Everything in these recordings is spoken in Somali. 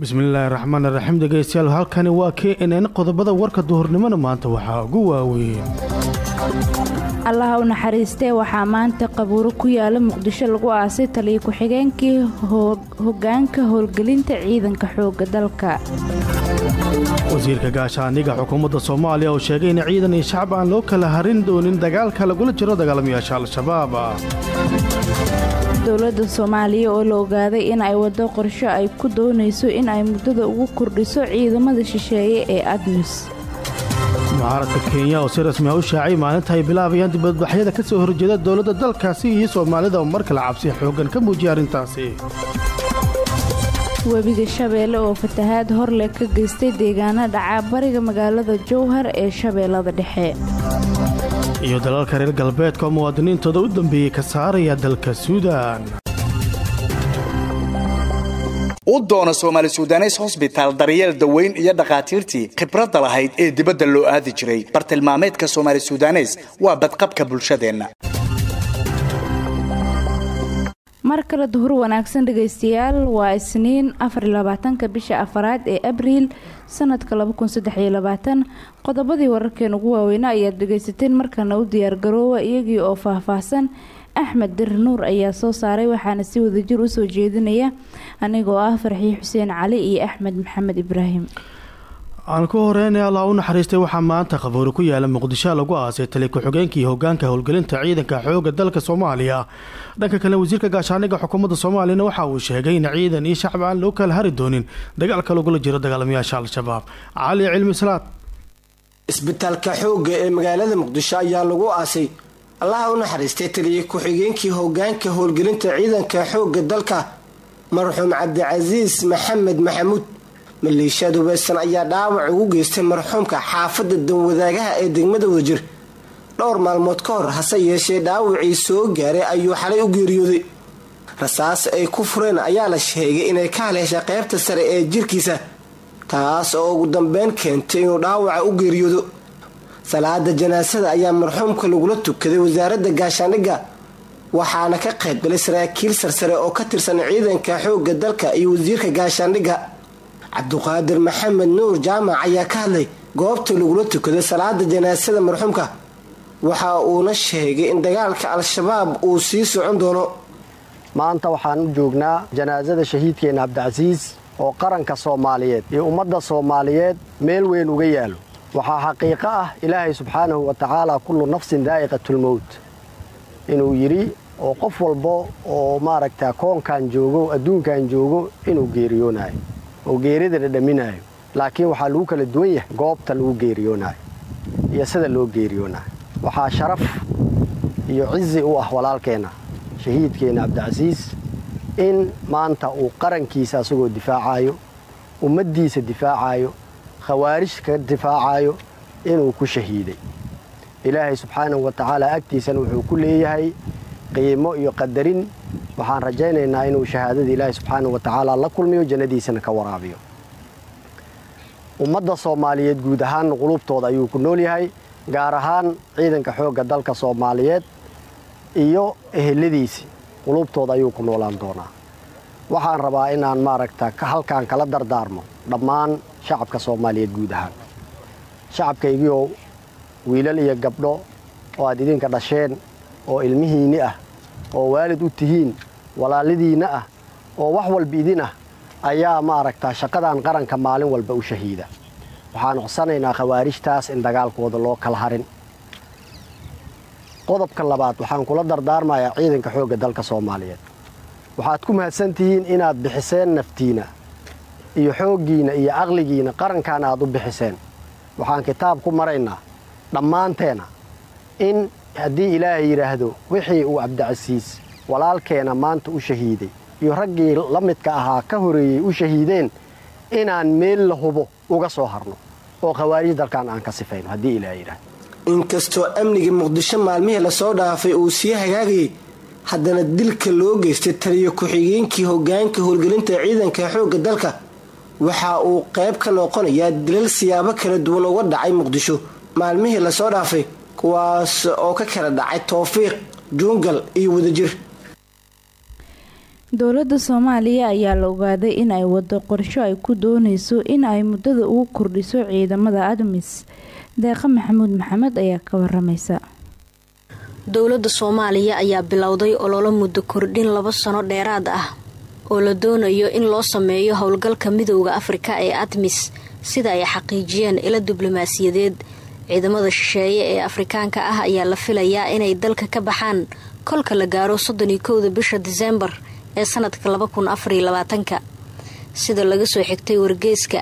bismillaahi raxmaan raxiim dhegeystayaal halkani waa k n n qodobada warka duhurnimona maanta waxaa ugu waaweyn allaha u naxariistee waxaa maanta qabuuro ku yaala muqdisho lagu aasay taliyo ku-xigeenkii hogaanka howlgelinta ciidanka xooga dalka wasiirka gaashaaniga xukuumadda soomaaliya oo sheegay in ciidan iyo shacab aan loo kala harin doonin dagaalka lagula jiro dagaalamayaasha al-shabaab dowladda soomaaliya oo la ogaaday in ay waddo qorsho ay ku doonayso in ay muddada ugu kordhiso ciidamada shisheeye ee admis mucaaradka kenya oo si rasmi ah u shaacay maalinta ay bilaabayaan dibadbaxyada ka soo horjeeda dowladda dalkaasi iyo soomaalida oo mar kale cabsi xooggan ka muujiyay arrintaasi webiga shabeelle oo fatahaad horleh ka geystay deegaana dhaca bariga magaalada jowhar ee shabeellada dhexe iyo dalalka reer galbeedka oo muwaadiniintooda u dambeeyey ka saaraya dalka suudaan u doono soomaali sudanes hosbitaal daryeel daweyn iyo dhakhaatiirtii khibradda lahayd ee dibadda loo aadi jiray bartilmaameedka soomaali sudanes waa badqabka bulshadeenna mar kale duhur wanaagsan dhegaystayaal waa isniin afarlabaatanka bisha afaraad ee abriil sanadka qodobadii wararkeen ugu waaweyna ayaad dhegaysateen markana u diyaargaroowa iyagii oo faahfaahsan axmed dir nuur ayaa soo saaray waxaana si wadajir usoo jeedinaya anigoo ah farxii xuseen cali iyo axmed maxamed ibraahim aan ku horeynay allah u naxariistay waxaa maanta qabuuri ku yaala muqdisho lagu aasay tali ku-xigeenkii hogaanka howlgelinta ciidanka xooga dalka soomaaliya dhanka kale wasiirka gaashaaniga xukuumadda soomaaliyana waxa uu sheegay in ciidan iyo shacab aan loo kala hari doonin dagaalka lagula jiro dagaalamayaasha al-shabaab cali cilmi salaad isbitaalka xoogga ee magaalada muqdisho ayaa lagu aasay allaha u naxariistay taliye ku-xigeenkii hogaanka howlgelinta ciidanka xoogga dalka marxuum cabdicasiis maxamed maxamuud maleeshiyaad hubaysan ayaa dhaawac ugu geystay marxuumka xaafadda danwadaagaha ee degmada wadajir dhowr maalmood ka hor hase yeeshee dhaawacii soo gaaray ayuu xalay u geeriyooday rasaas ay ku fureen ayaa la sheegay inay ka haleeshay qaybta sare ee jirkiisa taas oo ugu dambeyn keentay inuu dhaawaca u geeriyoodo salaada janaasada ayaa marxuumka lagula tukaday wasaaradda gaashaandhigga waxaana ka qaybgalay saraakiil sarsare oo ka tirsan ciidanka xoogga dalka iyo wasiirka gaashaandhigga cabduqaadir maxamed nuur jaamac ayaa ka hadlay goobta lagula tukaday salaada janaasada marxuumka waxa uuna sheegay in dagaalka al-shabaab uu sii socon doono maanta waxaan u joognaa janaasada shahiidkeena cabdicasiis oo qaranka soomaaliyeed iyo ummadda soomaaliyeed meel weyn uga yaalo waxaa xaqiiqo ah ilaahay subxaanahu wa tacaala kullu nafsin daa'iqatulmowt inuu yidhi oo qof walba oo maaragta koonkan joogo adduunkan joogo inuu geeriyoonayo oo geerida dhadhaminaayo laakiin waxaa lagu kala duwan yahay goobta lagu geeriyoonaayo iyo sida loo geeriyoonayo waxaa sharaf iyo cizi u ah walaalkeenna shahiidkeenna cabdicasiis in maanta uu qarankiisa asagoo difaacayo ummaddiisa difaacayo khawaarij ka difaacayo inuu ku shahiiday ilaahay subxaanahu wa tacaala agtiisana wuxuu ku leeyahay qiimo iyo qadarin waxaan rajaynaynaa inuu shahaadada ilaahay subxaanahu wa tacaala la kulmiyo jannadiisana ka waraabiyo ummadda soomaaliyeed guud ahaan qulubtooda ayuu ku nool yahay gaar ahaan ciidanka xoogga dalka soomaaliyeed iyo eheladiisii qulubtooda ayuu ku noolaan doonaa waxaan rabaa inaan maaragta halkaan kala dardaarmo dhammaan shacabka soomaaliyeed guud ahaan shacabkaygiiow wiilal iyo gabdho oo aad idinka dhasheen oo ilmihiinni ah oo waalid u tihiin walaalidiinna ah oo wax walba idin ah ayaa maaragtaa shaqadan qaranka maalin walba u shahiida waxaan codsanaynaa khawaarijtaas in dagaalkooda loo kala harin qodobka labaad waxaan kula dardaarmayaa ciidanka xoogga dalka soomaaliyeed waxaad ku mahadsan tihiin inaad bixiseen naftiina iyo xooggiinna iyo caqligiinna qarankaana aad u bixiseen waxaan kitaab ku maraynaa dhammaanteena in haddii ilaahay yidhaahdo wixii uu cabdicasiis walaalkeena maanta u shahiiday iyo raggii la midka ahaa ka horeeyey u shahiideen inaan meel la hubo uga soo harno oo khawaarij dalkan aan ka sifayno haddii ilaahay yidhaahdo inkastoo amniga muqdisho maalmihii lasoo dhaafay uu sii hagaagayay haddana dilka loo geystay taliyo ku-xigeenkii hogaanka howlgelinta ciidanka xoogga dalka waxa uu qayb ka noqonayaa dilal siyaabo kala duwan uga dhacay muqdisho maalmihii lasoo dhaafay kuwaas oo ka kala dhacay towfiiq juungal iyo wadajir dowladda soomaaliya ayaa la ogaaday in ay wado qorsho ay ku dooneyso in ay muddada ugu kordhiso ciidamada admis deeqa maxamuud maxamed ayaa ka waramaysa dowladda soomaaliya ayaa bilowday ololo muddo kordhin laba sano dheeraad ah oo la doonayo in loo sameeyo howlgalka midowda afrika ee admis sida ay xaqiijiyeen ilo diblomaasiyadeed ciidamada shisheeye ee afrikaanka ah ayaa la filayaa inay dalka ka baxaan kolka la gaaro soddon iyo kowda bisha diseembar ee sanadka laba kun afariyo labaatanka sida laga soo xigtay wargeyska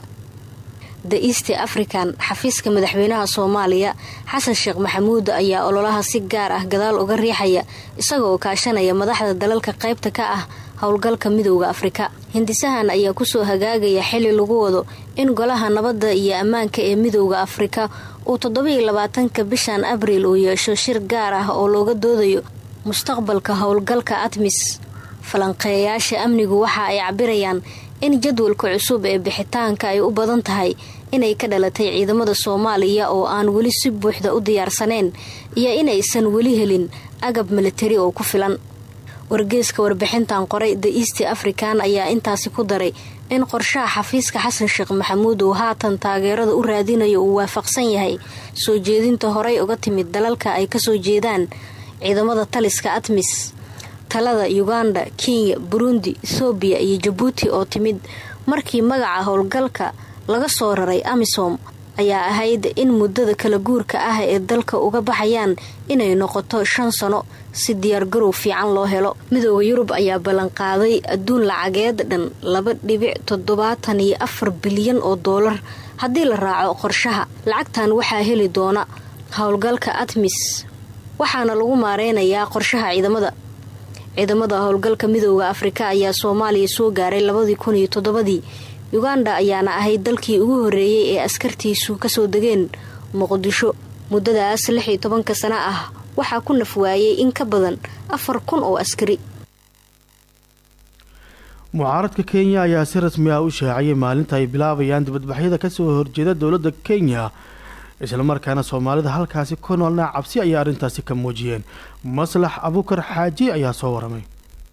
the east african xafiiska madaxweynaha soomaaliya xasan sheekh maxamuud ayaa ololaha si gaar ah gadaal uga riixaya isagoo kaashanaya madaxda dalalka qaybta ka ah howlgalka midowda afrika hindisahan ayaa kusoo hagaagaya xili lagu wado in golaha nabadda iyo ammaanka ee midowda afrika uu toddobiyo labaatanka bishan abriil uu yeesho shir gaar ah oo looga doodayo mustaqbalka howlgalka admis falanqeeyayaasha amnigu waxa ay cabirayaan in jadwalka cusub ee bixitaanka ay u badan tahay inay ka dhalatay ciidamada soomaaliya oo aan weli si buuxda u diyaarsaneen iyo inaysan weli helin agab militari oo ku filan wargeeska warbixintan qoray the east african ayaa intaasi ku daray in qorshaha xafiiska xasan sheekh maxamuud uu haatan taageerada u raadinayo uu waafaqsan yahay soo jeedinta horey uga timid dalalka ay kasoo jeedaan ciidamada taliska admis talada uganda kenya burundi ethoobiya iyo jabuuti oo timid markii magaca howlgalka laga soo raray amisom ayaa ahayd in muddada kala guurka ah ee dalka uga baxayaan inay noqoto shan sano si diyaargarow fiican loo helo midooda yurub ayaa ballanqaaday adduun lacageed dhan laba dhibic toddobaatan iyo afar bilyan oo doolar haddii la raaco qorshaha lacagtan waxaa heli doona howlgalka admis waxaana lagu maareynayaa qorshaha ciidamada ciidamada howlgalka midooda afrika ayaa soomaaliya soo gaaray labadii kun iyo toddobadii uganda ayaana ahayd dalkii ugu horeeyey ee askartiisu kasoo degeen muqdisho muddadaas lix iyo tobanka sano ah waxaa ku nafwaayay in ka badan afar kun oo askari mucaaradka kenya ayaa si rasmi ah u shaaciyay maalinta ay bilaabayaan dibadbaxyada kasoo horjeeda dowladda kenya islamarkaana soomaalida halkaasi ku noolna cabsi ayaa arrintaasi ka muujiyeen maslax abukar xaaji ayaa soo waramay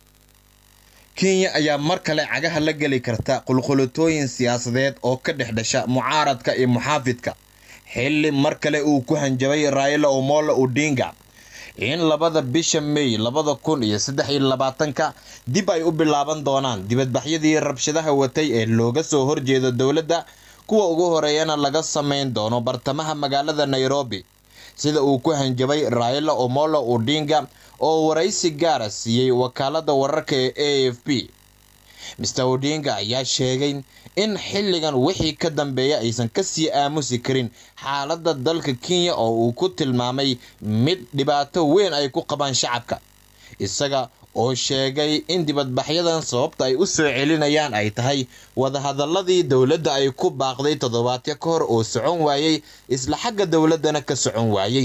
kenya ayaa mar kale cagaha la geli karta qulqulatooyin siyaasadeed oo ka dhex dhasha mucaaradka iyo muxaafidka xilli mar kale uu ku hanjabay raila omolo odinga in labada bisha may labada kun iyo saddex iyo labaatanka dib ay u bilaaban doonaan dibadbaxyadii rabshadaha watay ee looga soo horjeedo dowladda kuwa ugu horeeyana laga samayn doono bartamaha magaalada nairobi sida uu ku hanjabay raila omolo odinga oo waraysi gaara siiyey wakaalada wararka ee a f b mister odinga ayaa sheegay in xilligan wixii ka dambeeya aysan kasii aamusi karin xaaladda dalka kenya oo uu ku tilmaamay mid dhibaato weyn ay ku qabaan shacabka isaga oo sheegay in dibadbaxyadan sababta ay u soo celinayaan ay tahay wadahadaladii dowladda ay ku baaqday toddobaadyo ka hor oo socon waayey isla xagga dowladdana ka socon waayey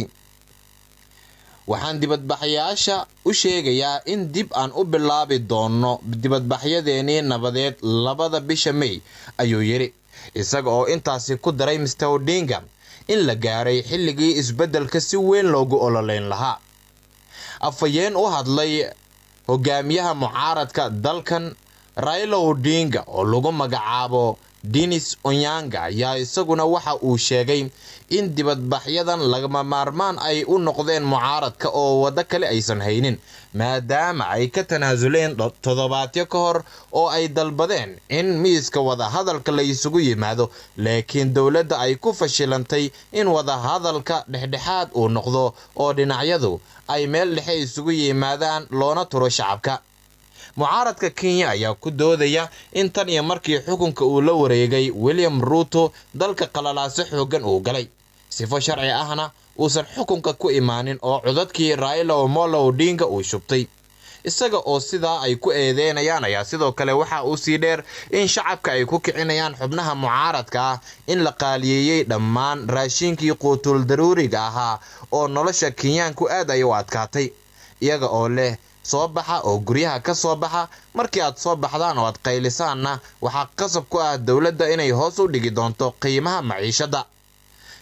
waxaan dibadbaxyaasha u sheegayaa in dib aan u bilaabi doono dibadbaxyadeenii nabadeed labada bisha may ayuu yidhi isaga oo intaasi ku daray mister odinga in la gaaray xilligii isbeddelka si weyn loogu ololeyn lahaa afhayeen u hadlay hogaamiyaha mucaaradka dalkan raila odinga oo lagu magacaabo dinis onyanga ayaa isaguna waxa uu sheegay in dibadbaxyadan lagama maarmaan ay u noqdeen mucaaradka oo waddo kale aysan haynin maadaama ay ka tanaasuleen toddobaadyo ka hor oo ay dalbadeen in miiska wadahadalka la isugu yimaado laakiin dowladda ay ku fashilantay in wadahadalka dhexdhexaad uu noqdo oo dhinacyadu ay meel dhexe isugu yimaadaan loona turo shacabka mucaaradka kenya ayaa ku doodaya in tan iyo markii xukunka uu la wareegay william ruuto dalka qalalaaso xooggan uu galay sifo sharci ahna uusan xukunka ku imaanin oo codadkii raila omolo odinga uu shubtay isaga oo sidaa ay ku eedeynayaan ayaa sidoo kale waxa uu sii dheer in shacabka ay ku kicinayaan xubnaha mucaaradka ah in la qaaliyeeyey dhammaan raashiinkii quutul daruuriga ahaa oo nolosha kenyaanku aad ay u adkaatay iyaga oo leh soo baxa oo guryaha ka soo baxa markii aad soo baxdaan oo aad qaylisaanna waxaa qasab ku ah dowladda inay hoos u dhigi doonto qiimaha maciishadda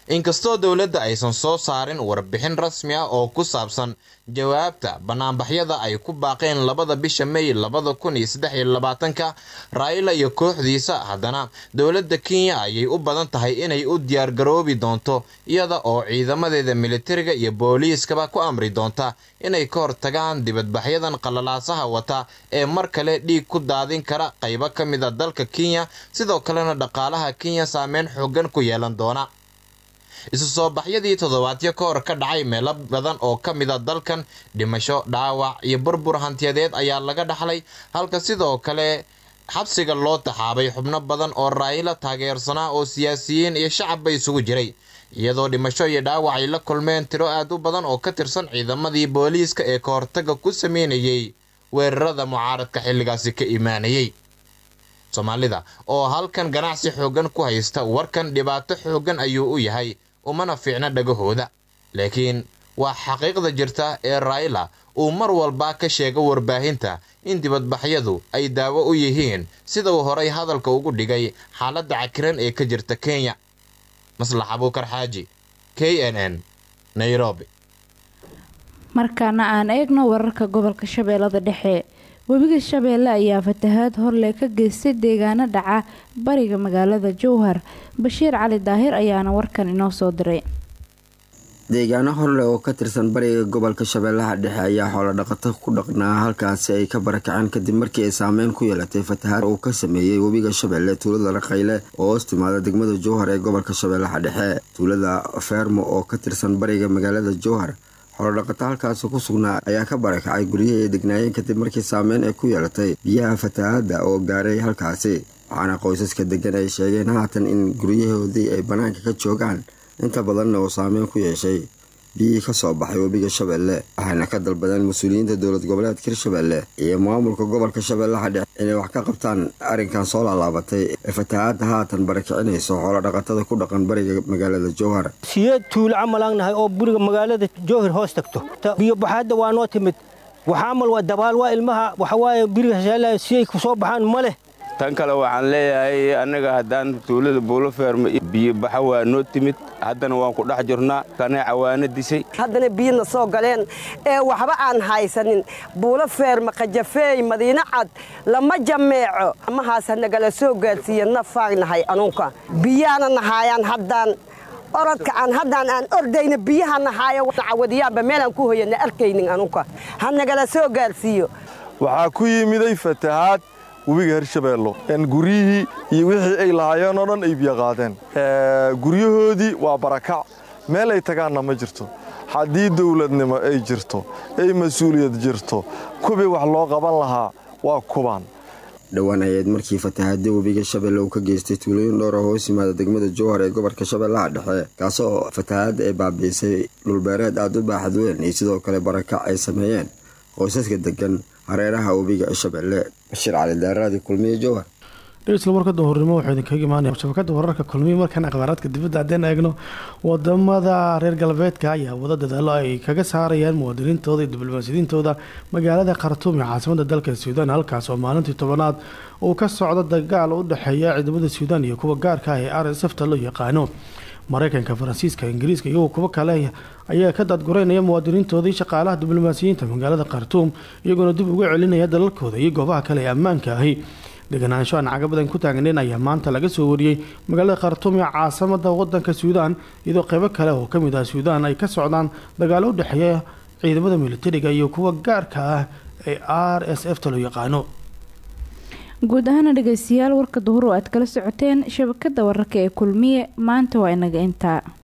inkastoo dowladda aysan soo saarin warbixin rasmi ah oo ku saabsan jawaabta banaanbaxyada ay ku baaqeen labada bisha may labada kun iyo saddex iyo labaatanka raila iyo kooxdiisa haddana dowladda kenya ayay u badan tahay inay u diyaargaroobi doonto iyada oo ciidamadeeda militariga iyo booliiskaba ku amri doonta inay ka hortagaan dibadbaxyadan qalalaasaha wata ee mar kale dhiig ku daadin kara qaybo ka mid a dalka kenya sidoo kalena dhaqaalaha kenya saameyn xoogan ku yeelan doona isu soo baxyadii toddobaadyo ka hor ka dhacay meelo badan oo ka mid a dalkan dhimasho dhaawac iyo burbur hantiyadeed ayaa laga dhaxlay halka sidoo kale xabsiga loo taxaabay xubno badan oo raayila taageersanaa oo siyaasiyiin iyo shacabba isugu jiray iyadoo dhimasho iyo dhaawac ay la kulmeen tiro aad u badan oo ka tirsan ciidamadii booliiska ee ka hortaga ku sameynayay weerarada mucaaradka xilligaasi ka imaanayay soomaalida oo halkan ganacsi xooggan ku haysta warkan dhibaato xooggan ayuu u yahay umana fiicna dhagahooda laakiin waa xaqiiqda jirta ee raila uu mar walba ka sheego warbaahinta in dibadbaxyadu ay daawo u yihiin sida uu horay hadalka ugu dhigay xaaladda cakiran ee ka jirta kenya maslax abuukar xaaji k n n nairobi markaana aan eegno wararka gobolka shabeellada dhexe webiga shabeelle ayaa fatahaad horle ka geystay deegaano dhaca bariga magaalada jowhar bashiir cali daahir ayaana warkan inoo soo diray deegaano horleh oo ka tirsan bariga gobolka shabeellaha dhexe ayaa xoolodhaqato ku dhaqnaa halkaasi ay ka barakaceen kadib markii ay saameyn ku yeelatay fatahaad uu ka sameeyey webiga shabeelle tuulada raqayle oo hoos timaada degmada jowhar ee gobolka shabeellaha dhexe tuulada feermo oo ka tirsan bariga magaalada jowhar xoolodhaqato halkaasi ku sugnaa ayaa ka barakacay guryihii ay degnaayeen kadib markii saameyn ay ku yeelatay biyaha fatahaadda oo gaaray halkaasi waxaana qoysaska degan ay sheegeen haatan in guryahoodii ay bannaanka ka joogaan inta badanna uu saameyn ku yeeshay biyihii ka soo baxay webiga shabeelle waxayna ka dalbadeen mas-uuliyiinta dowlad goboleedka hirshabeelle iyo maamulka gobolka shabeellaha dhexe inay wax ka qabtaan arrinkan soo laalaabatay ee fatahaadda haatan barakicinayso xoolodhaqatada ku dhaqan bariga magaalada jowhar siyeed tuulo camalaagnahay oo buriga magaalada jowhar hoos tagto biyobaxaadda waa noo timid waxaamal waa dabaal waa ilmaha waxawaaye biriga shabeellaha siyay ku soo baxaan ma leh tan kale waxaan leeyahay annaga haddaan tuulada buuloferma biyobaxa waa noo timid haddana waan ku dhex jirnaa kanay cawaano disay haddana biyana soo galeen ee waxba aan haysanin buulo feerma qajafeey madiino cad lama jameeco amahaasa nagala soo gaadsiiya nafaagnahay anunka biyaana nahaayaan haddaan orodka aan haddaan aan ordayna biyaha nahaayo cawadiyaanba meelaan ku hoyana arkaynin anunka ha nagala soo gaadsiiyo waxaa ku yimiday fatahaad webiga hirshabeello guryihii iyo wixii ay lahaayeen oo dhan ay biyo qaadeen guryahoodii waa barakac meel ay tagaanna ma jirto haddii dawladnimo ay jirto ay mas-uuliyad jirto kubii wax loo qaban lahaa waa kubaan dhowaan ayaed markii fatahaadda webiga shabeelle uu ka geystay tuulooyin dhowr oo hoos yimaada degmada jowhar ee gobolka shabeellaha dhexe kaasoo fatahaadda ay baabiisay dhulbeereed aad u baaxad weyn iyo sidoo kale barakac ay sameeyeen qoysaska degan hareeraha webiga shabeelle bashiir cali daaraadi kulmiye jowhar dhegeysta warka duhurnimo wuxuu idinkaga imaanaya shabakada wararka kulmiye markaan akhbaaraadka dibadda haddeen eegno wadamada reer galbeedka ayaa wada dadaalo ay kaga saarayaan muwaadiniintooda iyo diblomaasiyiintooda magaalada khartuum ee caasimada dalka suudaan halkaas oo maalintii tobanaad uu ka socdo dagaal u dhexeeya ciidamada suudaan iyo kuwa gaarka ah ee r s f ta loo yaqaano mareykanka faransiiska ingiriiska iyo kuwo kale ayaa ka daadgureynaya muwaadiniintoodii shaqaalaha diblomaasiyiinta magaalada khartuum iyagoona dib uga celinaya dalalkooda iyo goobaha kale ee ammaanka ahi deganaansho aan caga badan ku taagnayn ayaa maanta laga soo wariyey magaalada khartuum ee caasamada wadanka suudaan iyadoo qeybo kale oo kamid ah suudaan ay ka socdaan dagaalo u dhexeeya ciidamada militariga iyo kuwa gaarka ah ee r s f ta loo yaqaano guud ahaana dhegeystayaal warka duhur oo aad kala socoteen shabakada wararka ee kulmiye maanta waa inaga intaa